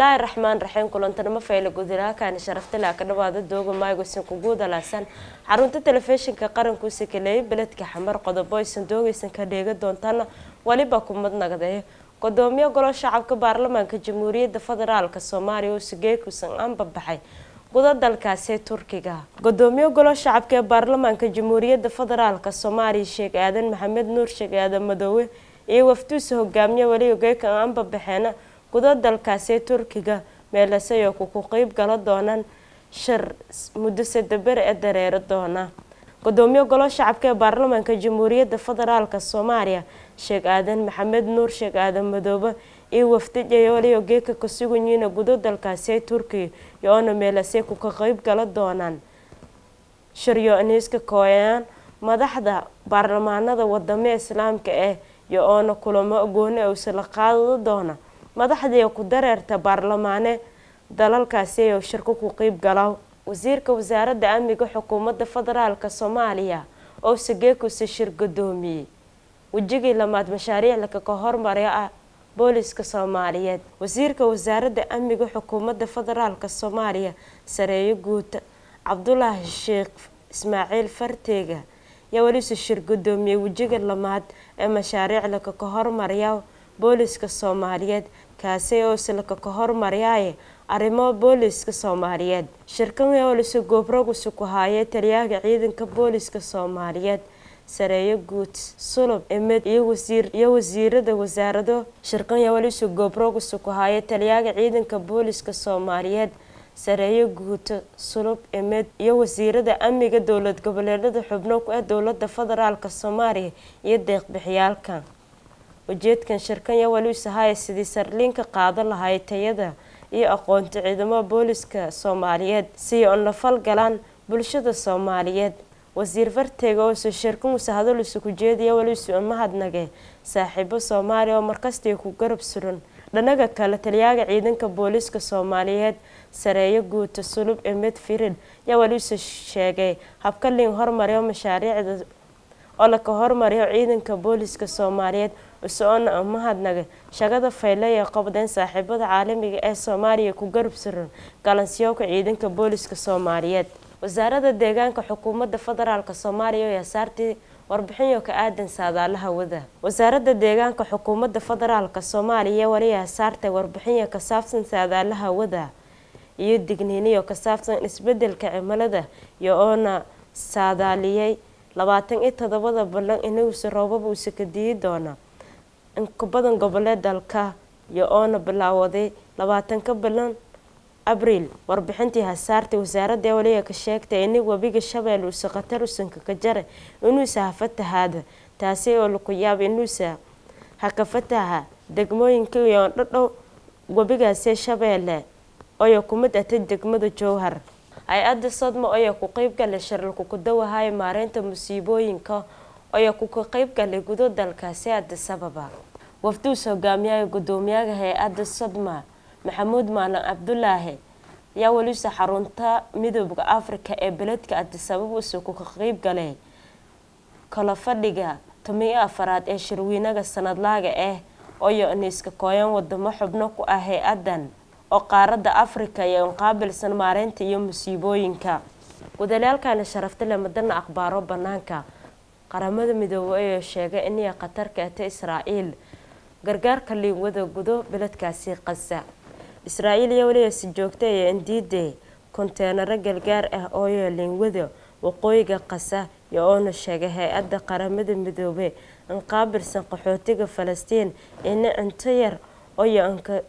bismillaahi raxmaan raxiim kulantanimo fayle gudilaakan sharaftale ka dhawaada dooga maaygosin kugu dalaasan xarunta telefishinka qaranku sakaleeyay beledka xamar qodobo aysan doogaysan ka dheega doontaana waliba kumad nagdee gudoomiye golo shacabka baarlamaanka jamhuuriyadda federaalk soomaaliya oo sigeekusan anbabaxay gudo dalkaasi turkiga gudoomiye golo shacabka ee baarlamaanka jamhuuriyadda federaalk soomaaliya sheekh aadan maxamed nuur sheekh aadan madoowe iyo wafduusa hogaamiye weli geekan anbabaxeena gudo dalkaasi turkiga meelasay oo ku qeyb gala doonaan shir muddo sadaber ee dareero doona gudoomiye golo shacabka ee baarlamaanka jamhuuriyadda federaalk soomaaliya sheekh aadan maxamed nuur sheekh aadan madoobe iyo wafdijayoliyo geeka ka suganyihiina gudo dalkaasi turkiga iyo-oona meelasay ku ka qeyb gala doonaan shiryo iniiska kooyaan madaxda baarlamaanada wadamo islaamka ah iyo oona kulamo gooni awsala qaado doona madaxdii ku dareerta baarlamaane dalalkaasi oo shirko ku qeyb gala wasiirka wasaaradda amniga xukuumadda federaalk soomaaliya oo sageekusa shir gudoomiyey wejigii lamaad mashaariiclaka ka hormarya ah booliska soomaaliyeed wasiirka wasaaradda amniga xukuumadda federaalk soomaaliya sareeyo guuta cabdulaahi sheekh ismaaciil farteega yaa welise shir gudoomiyey wejiga lamaad ee mashaariiclaka ka hormarya booliska soomaaliyeed kaasi oo silka ka hormaryaye arrimo booliska soomaaliyeed shirkan olise goobrogusi ku haayay taliyaaga ciidanka booliska soomaaliyeed sareeyo guud sulub emed iyo wasiir iyo wasiirada wasaarado shirkan yawalise goobrogusi ku haayay taliyaaga ciidanka booliska soomaaliyeed sareeyo guuto sulub emed iyo wasiirada amniga dowlad goboleedada xubno ku ah dowlada federaalk soomaaliya iyo deeqbixiyaalka ujeedkan shirkan yawaliisa haya sidii sarliinka qaado lahay tayada iyo aqoonta ciidamada booliska soomaaliyeed si on la falgalaan bulshada soomaaliyeed wasiir farteega oose shirkan usa hadalisa ku jeedaya walisu mahadnage saaxiibo soomaaliya oo markastii ku garab suran dhanaga kale taliyaaga ciidanka booliska soomaaliyeed sareeyo guuta sulub emed firid yaa waliisa sheegay habka liin hormariyo mashaariicda oo laka hormariyo ciidanka booliska soomaaliyeed usoona mahadnaga shaqada fayle ee qabdeen saaxiibada caalamiga ee soomaaliya ku garab suran galansiyooka ciidanka booliska soomaaliyeed wasaarada deegaanka xukuumadda federaalk soomaaliya oo yasaartii warbixinyo ka aadan saadaalaha wada wasaaradda deegaanka xukuumadda federaalk soomaaliya wali yasaartay warbixinyo ka saabsan saadaalaha wada iyo digniiniyo ka saabsan isbedelka cimilada iyo oona saadaaliyay labaatan iyo todobada ballan inuusa roobab uusa ka diyi doona inka badan goboleed dalka iyo oona bilaawaday labaatanka bilan abriil warbixintii hasaartay wasaaradda waliga ka sheegtay ini webiga shabeelle uusa khatar usanka ka jara inuusa hafatahaada taasi oo laku yaaba inuusa haka fataha degmooyinka iyo dhadhow webigaasi shabeelle oyo kumid atay degmada jowhar hay-adda sodmo oyo ku qeyb galay shiralku ku dawahayo maareynta musiibooyinka oyo kuka qeyb galay gudo dalkaasi adisababa wafduus hogaamiyaha gudoomiyaha hay-adda sodma maxamuud maalan cabdulaahi yaa welisa xarunta midooda africa ee beledka adisababa usa kuka qeyb galay kala fadhiga tomiyo afaraad ee shirweynaga sanadlaaga ah oyo iniiska kooyan wadamo xubno ku ah hay-adan oo qaaradda africa iyo inqaabilsan maareynta iyo musiibooyinka gudalaalkana sharafta le madana akhbaaro banaanka qaramada midoobey ayaa sheegay inay khatar keeta israa'iil gargaarka liinwada gudo beledkaasi qasa israa'iil iyo weliba si joogta ee indiide konteenaro gargaar ah ooyo liinwada waqooyiga qasa iyo oona sheegay hay-adda qaramada midoobe inqaabilsan qaxootiga falastiin ina cunto yar oyo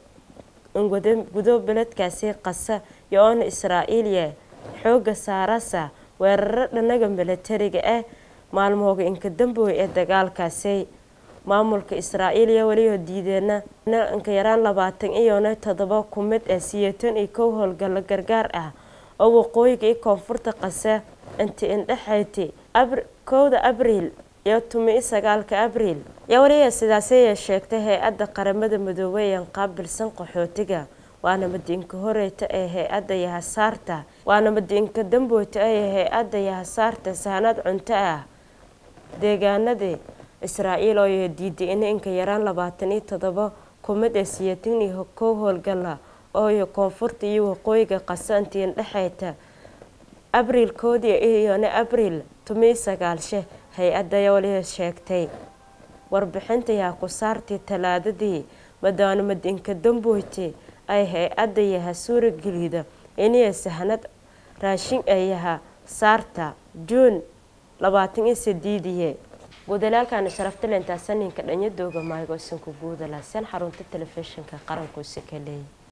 inwada gudo beledkaasi qasa iyo oona israa'iiliya xooga saarasa weeraro dhanaga milatariga ah maalmooga inka dambooy ee dagaalkaasi maamulka israa'iiliya weliba diideena inka yaraan labaatan iyona todoba ku mid ah siyeetan iyo kow howlgalo gargaar ah oo waqooyiga iyo koonfurta qasa inti indhexayti kowda abriil iyo tumi sagaalka abriil yaa weliba sidaasay sheegtay hay-adda qaramada midoobey ee qaabilsan qaxootiga waana madiinka horeyta ee hay-adda yahasaarta waana madiinka damboyta ee hay-adda yahasaarta sahanad cunto ah deegaanadii israa'iil oo diiday in inka yaraan labaatan iyo todoba kumid ee siyaatan iyo kow howlgala ooyo koonfurta iyo waqooyiga qasantiin dhexeyta abriil koodii iyona abriil tumii sagaalshe hay-adda waliba sheegtay warbixinta yaa ku saartay talaadadii madaano madinka damboyti ay hay-adda yaha suuragelida inay sahnad raashin ayaha saarta juun labaatan iyo sideediye guudalaalkana sharafta leentaa saninka dhanyadooga maaygo isanku guudalaaseen xarunta telefishinka qarankuusi ka leeyay